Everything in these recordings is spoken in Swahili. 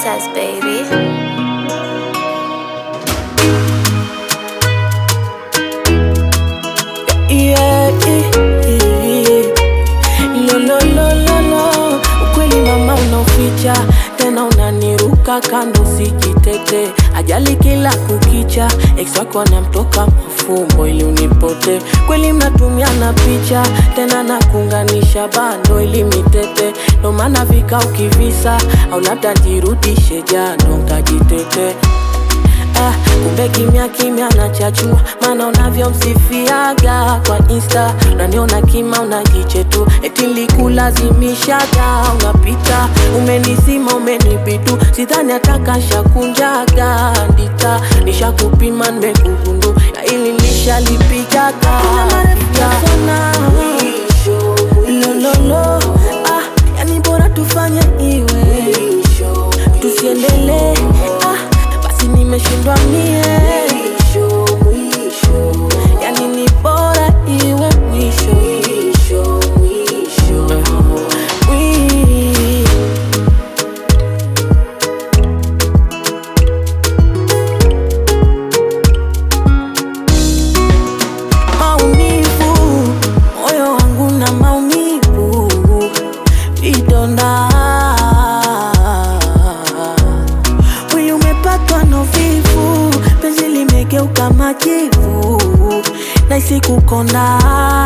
Cortez, baby. Yeah, yeah, yeah. Lo, lo, lo, lo, lo. Ukweli mama unaoficha tena unaniruka kando sijitete ajali kila kukicha ex wako anamtoka mafumbo ili unipote kweli mnatumiana picha tena nakuunganisha bando ili mitete ndo maana vika ukivisa au labda jirudishe jano nkajitete Ah, kumbe kimya kimya nachachua, maana unavyomsifiaga kwa insta, unaniona kima unajiche tu, eti nilikulazimishaga, unapita umenizima, umenibitu, sidhani atakashakunjaga ndita, nishakupima nimekugundu, ya ili nishalipigaga lololo, ah, yani bora tufanye iwe tusiendelee ah, basi nimeshindwa mie yani ni bora iwe mwisho Wi- maumivu moyo wangu na maumivu vidonda mwili umepatwa na uvivu penzi limegeuka majivu naisi kukonda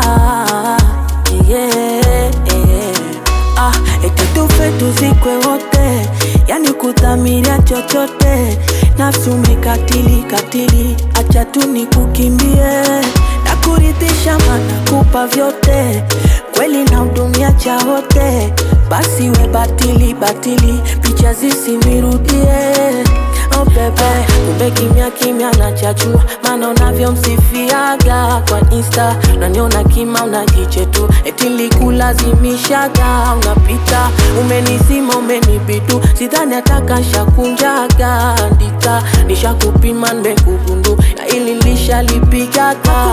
yeah. ah, eti tufe tuzikwe wote yani kudhamiria chochote nafsi umekatili katili acha tu nikukimbie na kuridhisha mana kupa vyote kweli na hudumia cha wote basi we batili batili picha zisinirudie oh bebe kumbe kimya kimya nachachua maana unavyomsifiaga kwa insta unaniona kima unajiche tu eti likulazimishaga unapita umenizima umenibitu sidhani atakashakunjaga ndita nishakupima nimekugundu na ili lishalipigaga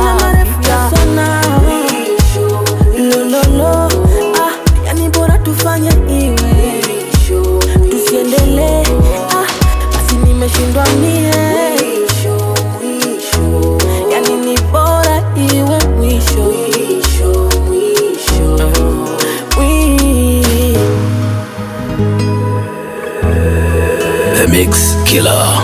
lololo ah, yani bora tufanye iwe tusiendelee ah, basi nimeshindwa mie yani ni bora iwe mwisho Wi- The Mix Killer.